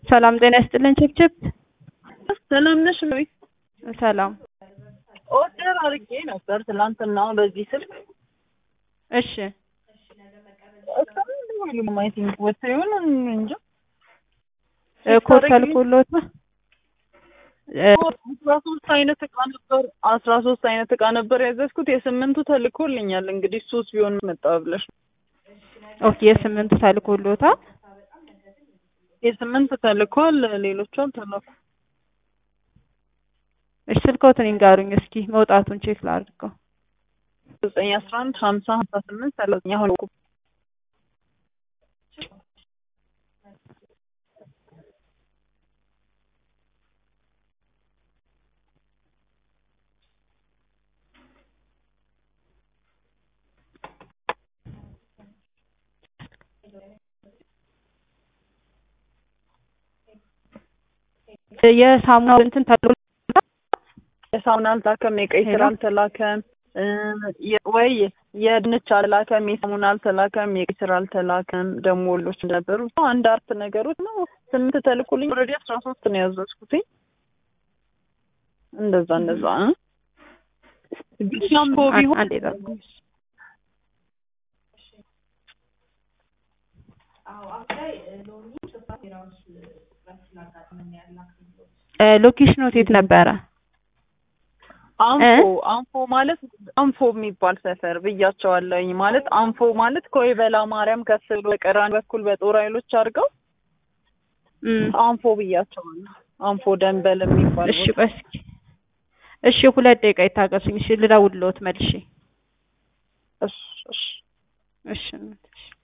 ሰላም ጤና ይስጥልን ችብችብ። ሰላም ነሽ ወይ? ሰላም። ኦርደር አድርጌ ነበር ትናንትና በዚህ ስልክ እሺ እስካሁን አይ ቲንክ ወጥቶ ይሆን እንጃ። ኮድ ተልኮሎት አስራ ሶስት አይነት እቃ ነበር አስራ ሶስት አይነት እቃ ነበር ያዘዝኩት የስምንቱ ተልኮልኛል። እንግዲህ ሶስት ቢሆን መጣ ብለሽ ኦኬ የስምንቱ ተልኮሎታል። የስምንት ተልኳል። ሌሎቹ አልተላኩ። እሺ ስልክዎትን ይንገሩኝ እስኪ መውጣቱን ቼክ ላድርገው። ዘጠኝ አስራ አንድ ሀምሳ ሀምሳ ስምንት ሰላሳ አሁን እኮ የሳሙናው እንትን ተብሎ የሳሙና አልተላከም፣ የቀይ ስር አልተላከም፣ ወይ የድንች አልተላከም፣ የሳሙና አልተላከም፣ የቀይ ስር አልተላከም። ደግሞ ወሎች ነበሩ አንድ አርት ነገሮች ነው። ስምንት ተልኩልኝ። ኦልሬዲ አስራ ሶስት ነው ያዘዝኩት። እንደዛ እንደዛ ሻምፖ ቢሆን አንዴ ጠብቁኝ። ሎኬሽኑ የት ነበረ? አንፎ አንፎ ማለት አንፎ የሚባል ሰፈር ብያቸዋለሁኝ። ማለት አንፎ ማለት ከወይበላ ማርያም ከፍ ብሎ በቀራን በኩል በጦር ኃይሎች አድርገው አንፎ ብያቸዋለሁ። አንፎ ደንበል የሚባል እሺ፣ ቆይ እስኪ እሺ፣ ሁለት ደቂቃ ይታገሱኝ። እሺ፣ ልደውልልዎት መልሼ። እሺ እሺ እሺ